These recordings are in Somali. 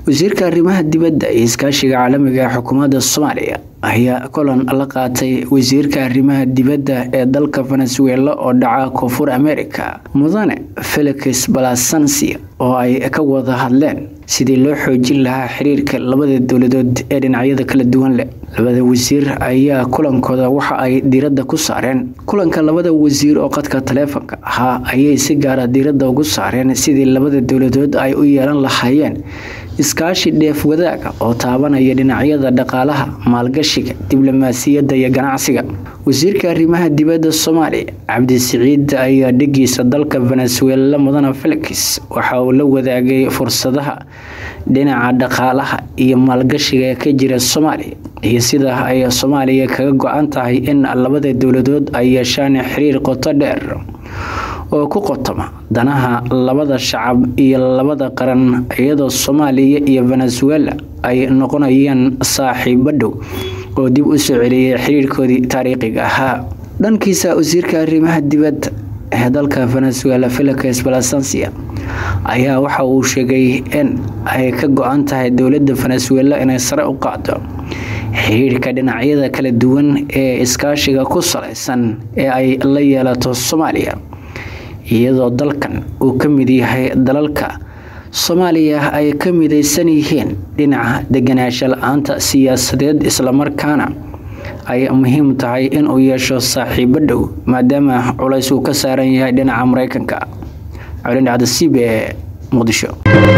wasiirka arrimaha dibadda iyo iskaashiga caalamiga ee xukuumadda soomaaliya ayaa kulan la qaatay wasiirka arrimaha dibadda ee dalka venezuela oo dhaca koonfur america mudane felix balasansia oo ay ka wada hadleen sidii loo xoojin lahaa xiriirka labada dowladood ee dhinacyada kala duwan leh labada wasiir ayaa kulankooda waxa ay diiradda ku saareen kulanka labada wasiir oo qadka taleefonka ahaa ayay si gaara diiradda ugu saareen sidii labada dowladood ay u yeelan lahaayeen iskaashi dheef wadaaga oo taabanaya dhinacyada dhaqaalaha maalgashiga diblomaasiyadda iyo ganacsiga wasiirka arrimaha dibadda soomaaliya cabdisiciid ayaa dhigiisa dalka venezuela mudane felix waxa uu la wadaagay fursadaha dhinaca dhaqaalaha iyo maalgashiga ee ka jira soomaaliya iyo sida ay soomaaliya kaga go-an tahay in labada dowladood ay yeeshaan xiriir qoto dheer oo ku qotoma danaha labada shacab iyo labada qaran iyadoo soomaaliya iyo venezuela ay noqonayaan saaxiibo dhow oo dib u soo celiyay xiriirkoodii taariikhiga ahaa dhankiisa wasiirka arrimaha dibadda ee dalka venezuela felix balasansia ayaa waxa uu sheegay in ay ka go-an tahay dowladda venezuela inay sare u qaado xiriirka dhinacyada kala duwan ee iskaashiga ku salaysan ee ay la yeelato soomaaliya iyadoo dalkan uu ka mid yahay dalalka soomaaliya ay ka midaysan yihiin dhinaca deganaansho la-aanta siyaasadeed islamarkaana ay muhiim tahay inuu yeesho saaxiibo dhow maadaama culays uu ka saaran yahay dhinaca mareykanka colindhacda c b e muqdisho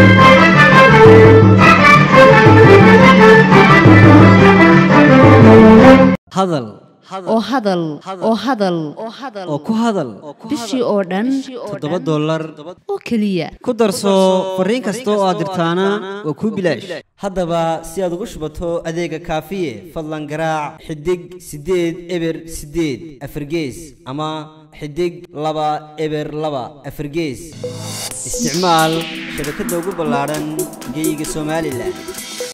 hadal oo hadal oo hadal oo ku hadal bishii oo dhan toddoba dollar oo keliya ku darso fariin kasta oo aad dirtaana waa kuu bilaash haddaba si aad ugu shubato adeega kaafiye fadlan garaac xidig siddeed eber siddeed afargees ama xidig laba eber laba afargees isticmaal shabakadda ugu ballaadhan geeyiga somalilan